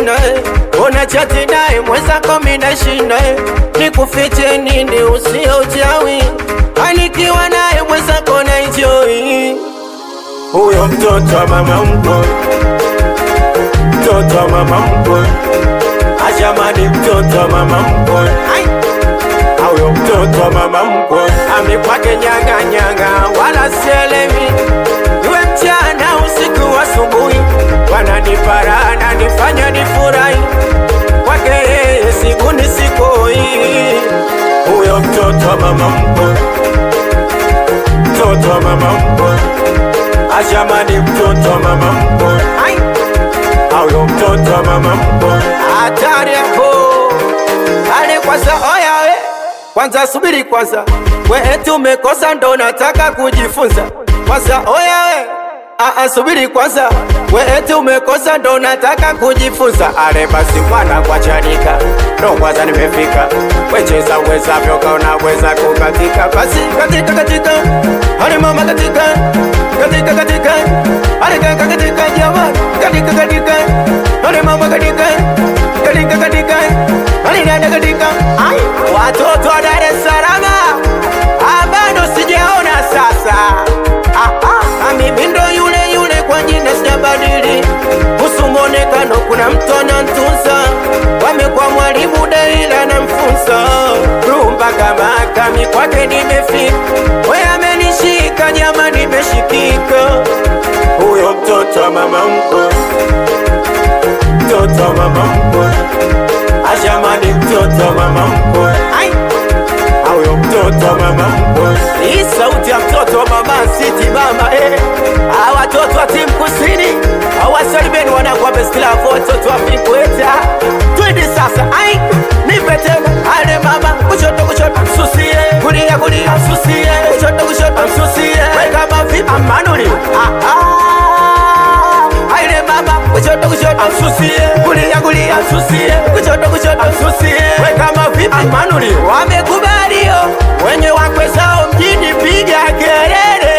sina una chati naye mwenzako mina shinda nikufiche nini usio uchawi anikiwa naye mwenzako na enjoy huyo mtoto wa mama mkwe mtoto wa mama mkwe ajamani mtoto wa mama mkwe huyo mtoto wa mama mkwe amekwake nyanga nyanga wala sielewi iwe mchana usiku asubuhi wananipara nanifanya nifurahi kwake yeye siku ni sikoi huyo mtoto wa mama mkwe mtoto wa mama mkwe ajamani mtoto wa mama mkwe huyo mtoto wa mama mkwe hatari hapo ale kwanza oya we kwanza subiri kwanza we eti umekosa ndo nataka kujifunza kwanza oya we Aa, subiri kwanza we eti umekosa ndo nataka kujifunza ale basi mwana kwa chanika ndo kwanza nimefika wecheza uwezavyo kaona weza kukatika basi katika katika ale mama katika katika katika ale kaka katika jamani katika katika ale mama katika katika katika ale dada katika ai watoto wa Dar es Salaam ah, bado sijaona sasa ah, ah, ah, mimi ndo yule yule kwa jina sijabadili kuhusu mwonekano kuna mtu anantunza wamekuwa mwalimu daila na mfunza rumba kama kami kwake nimefika we amenishika nyama nimeshikika huyo mtoto wa mama mkwe mtoto wa mama mkwe ajamani mtoto wa mama mkwe huyo mtoto wa mama mkwe hii sauti ya mtoto wa mama siti mama eh. Hawa watoto wa timu kusini hawasalimeni wanakuwa bestilafu watoto wa Vikweta. Twende sasa, ai nipe tena ale mama, kushoto kushoto msusie, kulia kulia msusie, kushoto kushoto msusie, weka mavipi amanuli ah ah aile mama, kushoto kushoto msusie, kulia kulia msusie, kushoto kushoto msusie, weka mavipi amanuli wamekubalio wenye wakwe zao mjini, piga kelele